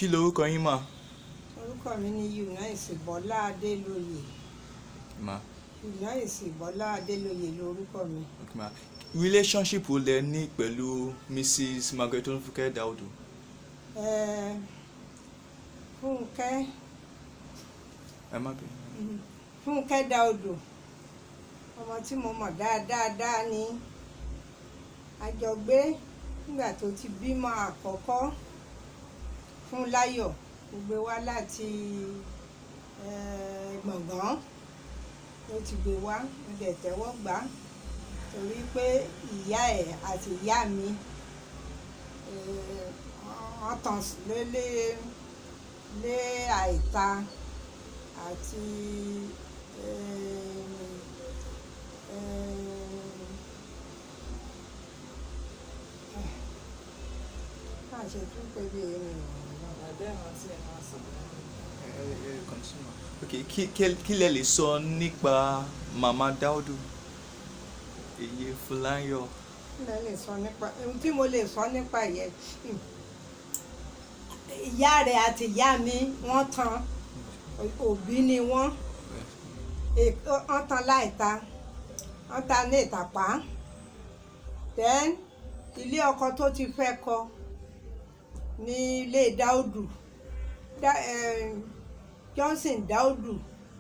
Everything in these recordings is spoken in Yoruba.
kí lorúkọ yín mà. orúkọ mi ni Eunice Bọ́lá Adélóyè mà Eunice Bọ́lá Adélóyè lorúkọ mi ok mà relationship wo lẹ ní pẹ̀lú Mrs Margaret Olúfúnkẹ́ Dáúdù. Eh, Fúnkẹ́ ẹ má bẹ̀rẹ̀. Fúnkẹ́ Dáúdù ọmọ tí mo mọ̀ dáadáa ní àjọgbé nígbà tó ti bímọ àkọ́kọ́ fún Láyọ̀ ó gbé wá láti eh, Gbọ̀ngán ló ti gbé wá mo dẹ̀ tẹ́wọ́ gbà á torí pé ìyá ẹ̀ àti ìyá mi eh, wọ́n tàn lé lé lé àìta àti em, em, máa ṣe tún pé bí èmi ẹ ẹ continue. ok kí kí- kí lẹ lè sọ nípa mama Dáúdù èyí Fúláyọ̀. ò lè sọ nípa ohun tí mo lè sọ nípa yẹn hmm. ìyá rẹ̀ àti ìyá mi wọ́n tan òbí ni wọ́n È- wọ́n tan láìta wọ́n ta ní ìtàpá then ilé ọkọ tó ti fẹ́ kọ ní ilé Dáúdù Dá, eh, Johnson Dáúdù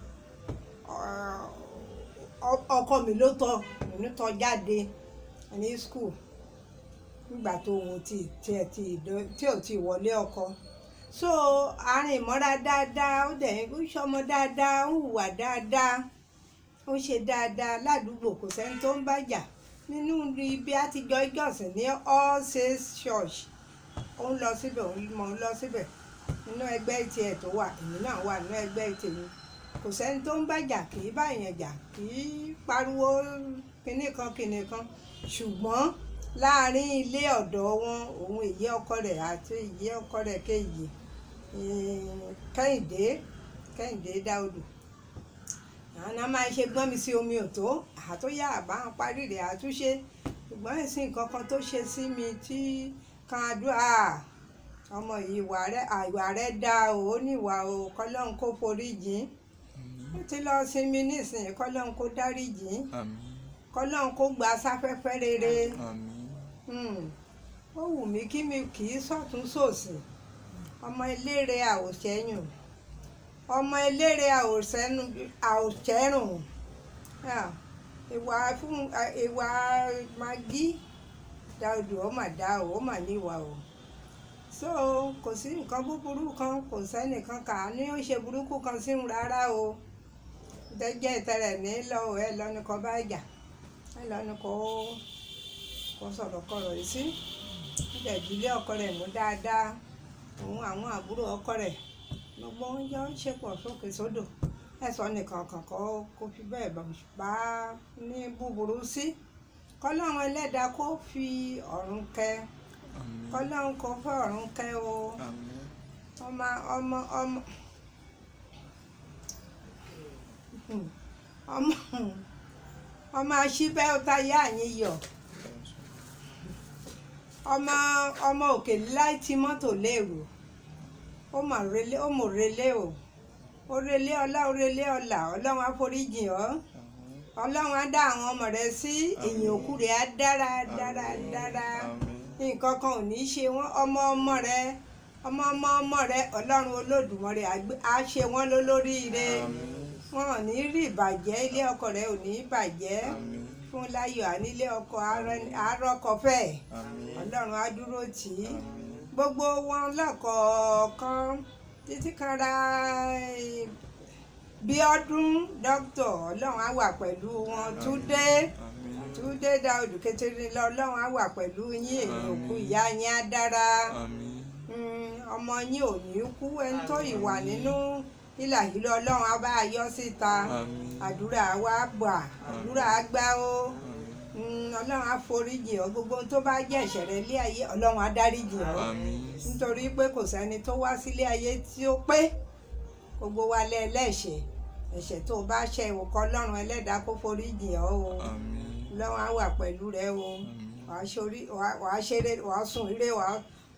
ọ- ọ- ọkọ mi ló tọ́ mi tọ́ jáde ní school nígbà tó òun ti tiẹ̀ ti ìdó- tí ò ti wọlé ọkọ so àárín ìmọ́ra dáadáa ó dẹ̀ ń ṣọmọ dáadáa ó hùwà dáadáa ó ṣe dáadáa ládùúgbò kò sẹ́ni tó ń bàjà nínú ibi àtijọ́ ìjọsìn ní all saints church ó ń lọ síbẹ̀ ó ń mọ̀ ń lọ síbẹ̀ nínú ẹgbẹ́ tiẹ̀ tó wà èmi náà wà nínú ẹgbẹ́ tèmi kò sẹ́ni tó ń bàjà kì í báyẹn jà kì í pariwo kinní kan kinní kan ṣùgbọ́n láàrin ilé ọ̀dọ̀ wọn òun èyí ọkọ rẹ̀ àti èyí ọkọ rẹ̀ kejì eh, kẹ́hìndé kẹ́hìndé dáodò àwọn náà máa ń ṣe gbọ́n mi sí omi òtó àtúnyà àbá ń parí rẹ̀ àtúnṣe ṣùgbọ́n ìsìn kankan tó ṣe sí mi tí kan àdúrà ọmọ ìwà rẹ̀ àìwà rẹ̀ dá o ó níwà o kọ́lọ́hún kó forí jìn ó ti lọ sinmi nísìnyí kọ́lọ́hún kó dárí jìn àmín kọ́lọ́hún kó gba sáfẹ́fẹ́ rere àmín Hmm. ó wù mí kí mi kì í sọ̀tún sòsì ọmọ eléré àwòṣẹ́yùn ọmọ eléré àwòṣẹ́nu àwòṣẹ́rùn Ah, ìwà fún ah, ìwà magi dáodò ó mà dá o ó mà níwà o so kò sí nǹkan búburú kan kò sẹ́nìkan kà á ní ó ṣe burúkú kan sí òun rárá o jẹ́jẹ́ ìtẹ̀rẹ̀ ní lọ́wọ́ ẹ lọ́nu kan bá jà ẹ lọ́nu kan ó kó sọ̀rọ̀ kọ̀rọ̀ yìí sí níbẹ̀ ìdílé ọkọ rẹ̀ mú dáadáa òun àwọn àbúrò ọkọ rẹ̀ gbogbo wọn jọ ń ṣepọ̀ sókè sódò ẹ̀sọ́ nìkan kan kọ́ kó fi bẹ́ẹ̀ bá ní búburú sí kọ́lọ́run ẹlẹ́dàá kó fi ọ̀run kẹ́ àmín kọ́lọ́run kó fẹ́ ọ̀run kẹ́ o àmín ọmọ ọmọ ọmọ ọmọ ọmọ aṣíbẹ́ ọ̀tá yá yín yọ̀ ọmọ ọmọ òkèlè láì tí mọ́tò léèrò ó mọ̀ relé ó mọ̀ relé o ó relé ọlá ó relé ọlà ọlọ́run àforíjìn ọ́ ọlọ́run á dá àwọn ọmọ rẹ sí èyàn òkú rẹ á dára dára dára àmín nǹkan kan ò ní í ṣe wọ́n ọmọ ọmọ rẹ ọmọ ọmọ ọmọ rẹ ọlọ́run olódùmarè á gbé- á ṣe wọ́n lólóríire àmín wọn ò ní rí ìbàjẹ́ ilé ọkọ rẹ ò ní bàjẹ́ àmín fún láyọ̀ ànílé ọkọ àárọ̀kọ̀fẹ́ àmín ọlọ́run á dúró tì í àmín gbogbo wọn lọ́kọ̀ọ̀kan títí kan ra eh, Bíọ́dún dókítà ọlọ́run á wà pẹ̀lú wọn Túndé àmín Túndé Dáúdù Kétéré lọ ọlọ́run á wà pẹ̀lú yín èyí òkú Àmín. ìyá yín á dára àmín Mm, ọmọ yín ò ní kú ẹni tó ìwà nínú ìlà yìí lọ ọlọ́run á bá a yọ síta àmín àdúrà wa gbà àdúrà á gbà ó àmín Mm, ọlọ́run á foríjì ọ́ gbogbo ohun tó bá jẹ́ ẹ̀ṣẹ̀ rẹ lé ayé ọlọ́run á dáríjì ọ́ àmín nítorí pé kò sẹ́ni tó wá sílé ayé tí ó pé gbogbo wa lẹ́ ẹlẹ́ṣẹ̀ ẹ̀ṣẹ̀ tó o bá ṣẹ̀ ìwò kọ́ ọlọ́run ẹlẹ́dàá kó foríjì ọ́ o àmín ọlọ́run á wà pẹ̀lú rẹ o àmín wàá ṣorí wàá wàá ṣeré wàá sùn ire wàá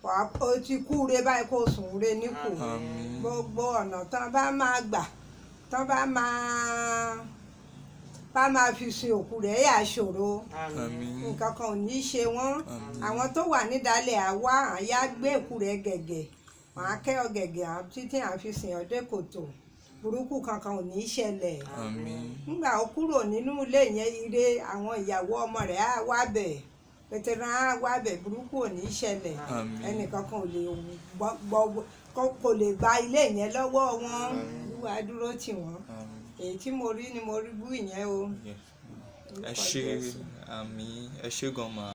wàá o ti kú re báyìí kó sùn re níkù àmín gbogbo ọ̀nà tán bá máa gbà tán bá máa bá máa fi sin òkú rẹ̀ yà ṣòro àmín nǹkan kan ò ní í ṣe wọ́n àmín àwọn tó wà nídàálẹ̀ àwa àyà gbé òkú rẹ̀ gẹ̀gẹ̀ wọn á kẹ́ ọ gẹ̀gẹ̀ àwọn títí à ń fi sìn ọdẹ kòtò burúkú kankan ò ní í ṣẹlẹ̀ àmín nígbà ó kúrò nínú ilé yẹn ire àwọn ìyàwó ọmọ rẹ̀ á wá bẹ̀ pẹ̀tẹ́rán á wá bẹ̀ burúkú ò ní í ṣẹlẹ̀ àmín ẹnìkankan ò lè gbọ́- gbọ́- kò- kò lè gba ilé yẹn lọ́wọ́ wọn wíwá dúró tì wọ́n àmín. èyí tí mo rí ni mo rí bú ìyẹn o. Yeah. ẹ Orúkọ ṣé Jésù. àmín ẹ ṣé gan ma.